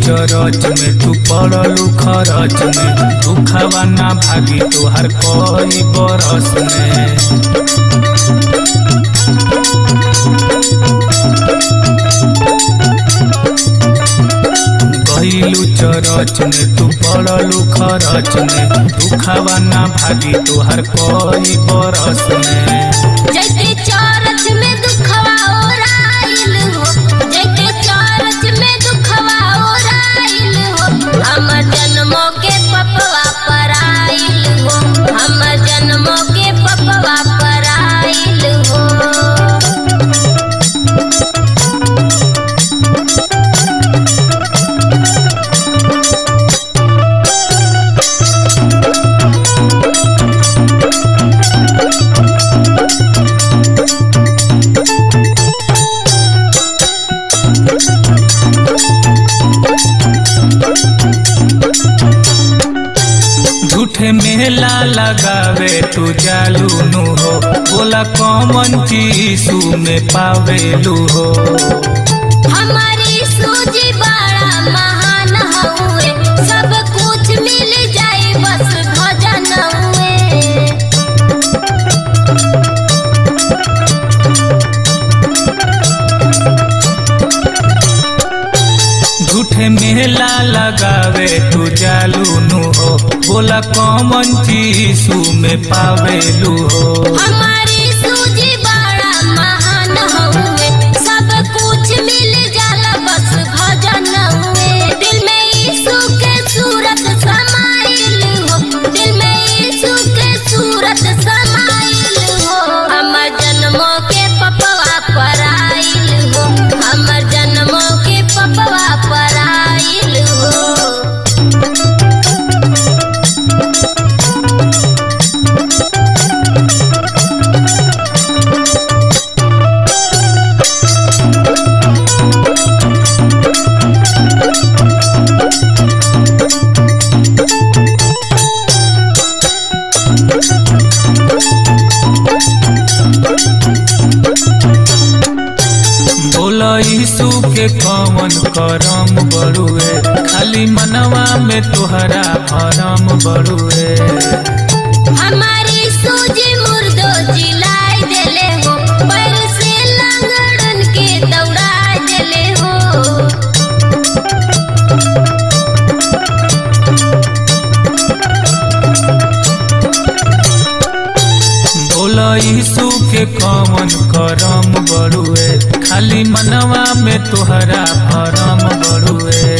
church में तू पड़लू खरच में दुखवा ना भागी तोहर कई बरस में गईलू चरच में तू पड़लू खरच में दुखवा ना भागी तोहर कई बरस में जैते चरच में दुखवा ओराइल हो जैते चरच में दुखवा ओराइल हो हमर जन्मों के पपवा पर आइल हो हमर जन्मों के पपवा पर आइल हो झूठे मेला लगावे तू जालू नु हो बोला कौन चीसू में पावेलू हो हमारी सूजी बड़ा महान हुए सब कुछ मिल जाए बस भजन हुए झूठे मेला लगावे तू जालू नु हो बोला कौन चीसू में पावेलू हो हमारी सूजी बड़ा महान हुए सब कुछ मिल जाला बस भजन हुए दिल में यीशु के सूरत समाइल हो दिल में यीशु के सूरत समाइल हो हमर जन्मों के पपवा पर आइल हो हमर जन्मों के पपवा पर आइल हो बोला यीशु के कौन करम बड़ुए खाली मनवा में तोहरा भरम बड़ुए हमारी सूजी मुर्दो जिलाई देले हो पैर से लंगड़न के दौड़ा देले हो बोला यीशु के कौन करम बड़ुए खाली मनवा में तोहरा भरम बड़ुए